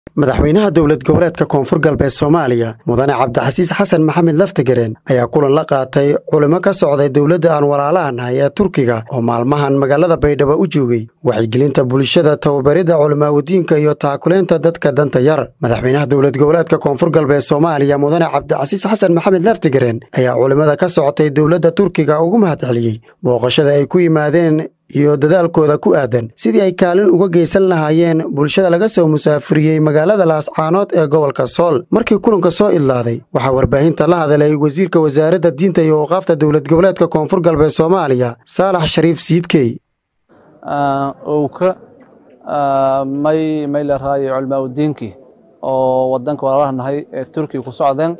madaxweynaha dowlad goboleedka koonfur galbeed soomaaliya mudane cabdixasiis xasan maxamed laftagareen ayaa kulan la qaatay culimo ka socday dowladda aan walaalaha nahay ee turkiga oo maalmahan magaalada baydhabo u joogay waxaygelinta bulshada tababaridda culimaawadiinka iyo taakuleynta dadka danta yar madaxweynaha dowlad goboleedka koonfur galbeed soomaaliya mudane cabdixasiis xasan maxamed laftagareen ayaa culimmada ka socotay dowladda turkiga ugu mahadceliyey booqashada ay ku yimaadeen iyo dadaalkooda ku aadan sidii ay kaalin uga geysan lahaayeen bulshada laga soo musaafiriyey magaalada laascaanood ee gobolka sool markii kulanka soo idlaaday waxaa warbaahinta la hadalay wasiirka wasaaradda diinta iyo waqaafta dowlad goboleedka koonfur galbeed soomaaliya saalax shariif siidkey owka may may la raayo culmaa udiinkii oo wadanka walaalaha nahay ee turkiga ku socdeen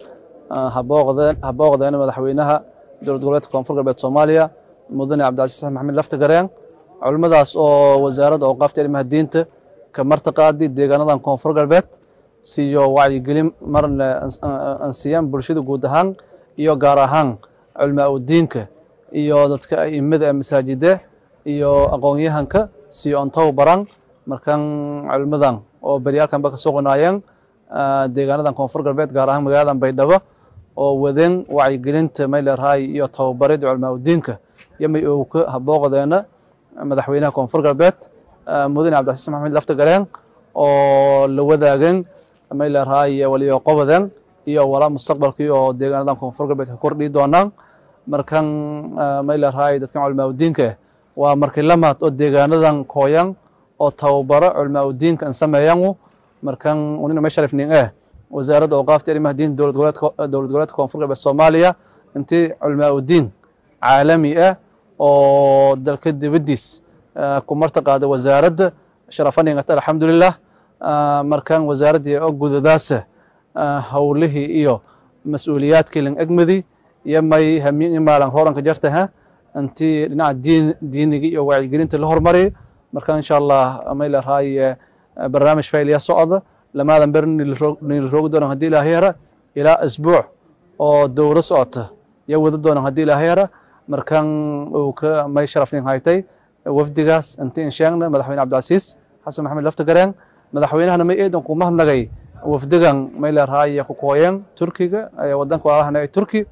ha booqdeen madaxweynaha dowlad goboleedka koonfur galbeed soomaaliya mudane cabdicasiis maxamed laftagareen culimmadaas oo wasaaradda awqaafta arrimaha diinta ka martaqaadi deegaanadan koonfur galbeed siiyo wacyigelin marna ansiiyaan bulshada guud ahaan iyo gaar ahaan culmaa udiinka iyo dadka aimada ee masaajide iyo aqoonyahanka siiyo ontow baran markan culimmadan oo beryaalkanba ka suqnaayeen deegaanadan koonfur galbeed gaar ahaan magaaladan baydhabo oo wadeen wacyigelinta maylerhaay iyo tababaridda culmaa udiinka yamay owka habooqdeena madaxweynaha koonfur galbeed mudane cabdixasiis maxamed laftagareen oo la wadaageen maylerhaay waliyo qobadeen iyo walaa mustaqbalkii oo deegaanadan koonfur galbeed ka kordhii doonaan markan maylerhaay dadkan culmaa udiinka waa markii lamaad oo deegaanadan kooyan oo tababaro culmaa udiinka an sameeyan markan unina may sharifnin eh wasaaradda awqaafta arrimaha diinta dowlad goboleedka koonfur galbeed soomaaliya intii culmaa udiin caalami ah oo dalka dibaddiis ku martaqaada wasaaradda sharafaningata alxamdulilah markan wasaaraddii oo gudadaasa howlihii iyo mas-uuliyaadkii lang egmadi iyo may hamiin imaalan hooranka jartaha intii dhinaca diin diiniga iyo wacyigelinta la hormariy marka insha allah may laraay barnaamij faylya socda lamaadan ber niil roogi doonan haddii ilaahay hera ilaa asbuuc oo dowro socota iyo wada doonan haddii ilaahay hera markan uu ka may sharafnin haytay wafdigaas inti in sheegna madaxweyne cabdicasiis xasan maxamed laftagareen madaxweynahana may eedan ku mahadnagay wafdigan may leerahay ku kooyeen turkiga wadanka walaalahana ee turki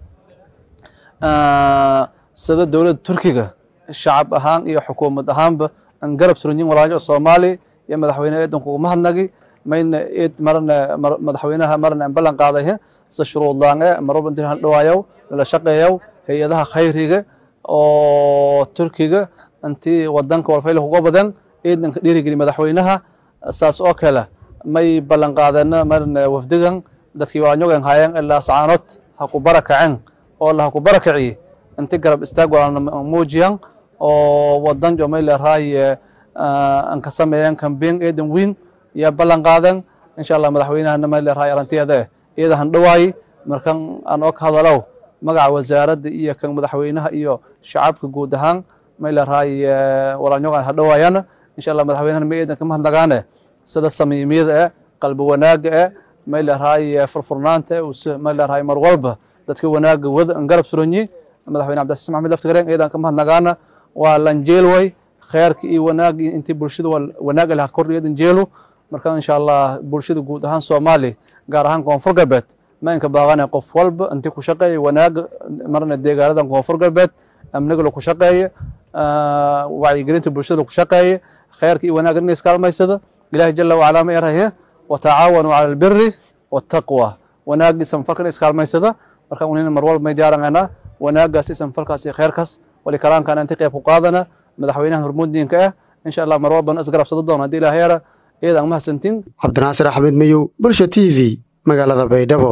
sida dowladda turkiga shacab ahaan iyo xukuumad ahaanba an garab suranyin walaajo soomaali iyo madaxweyne eedan kugu mahadnagi mayna eed marna madaxweynaha marna an ballan qaaday sida shuruudlaan e marwalba intii dhawaayow lala shaqeeyow hay-adaha khayriga oo turkiga intii wadanka walfayla kuga badan eedanka dhiirigeli madaxweynaha saas oo kale may ballan qaadeenna marna wafdigan dadkii waanyogan haayeen ilaa sacaanood ha ku barakaceen oo la ha ku barakaciye inti garab istaag walaalna muujiyan oo wadan jo may leerahay an ka sameeyeen kambeyn eedan wiin iyo ballan qaadeen insha allah madaxweynahana may leerahay arantiyada iyada han dhawaayi markan aan oo ka hadalow magaca wasaaradda iyo kan madaxweynaha iyo shacabka guud ahaan may leerahay walaanyogan ha dhawaayana insha allah madaxweynahana may eedan ka mahadnagaane sida samiimiyada eh qalbi wanaaga eh may leerahay furfurnaanta eh may leerahay mar walba dadka wanaaga wada an garab suranyi madaxweyne cabdicasiis maxamed laftagareen eedan ka mahadnagaana waa lanjeelway kheerka iyo wanaagga intii bulshada wanaag leh kordhi eedan jeelo marka insha allah bulshada guud ahaan soomaali gaar ahaan koonfur galbeed ma inka baaqana qof walba intii ku shaqeeya wanaaga marna deegaanadan koonfur galbeed amniga laku shaqeeya wacyigelinta bulshada laku shaqeeya kheerka iyo wanaagga ina iskaalmaysada ilahi jala wacalaa ma erahe watacaawanuu cala albiri waataqwa wanaagga isanfalkana iskaalmaysada marka unina mar walba may diyaaranayna wanaaggaas isanfalkaas iyo kheerkaas walikaraankan inti qeyb ku qaadana madaxweynaha hormuuddiinka ah insha allah mar walban isgarabsado doona haddii ilahay era iyada aan mahadsantin cabdinaasir axmed mayow bulsha t v magaalada baydhabo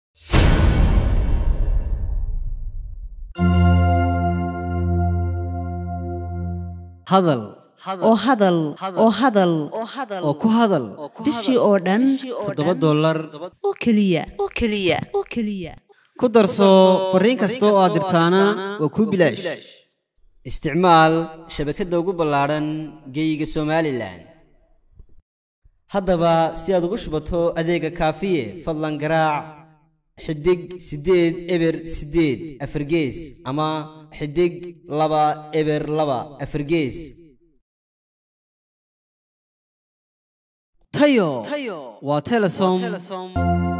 hadal oo hadal oo hadal oo ku hadal bishii oo dhan toddoba dollar oo keliya oo keliya oo keliya ku darso fariin kasta oo aad dirtaana waa kuu bilaash isticmaal shabakadda ugu ballaadhan geeyiga somalilan haddaba si aad ugu shubato adeega kaafiye fadlan garaac xidig siddeed eber siddeed afargees ama xidig laba eber laba afargees tayo waa telesom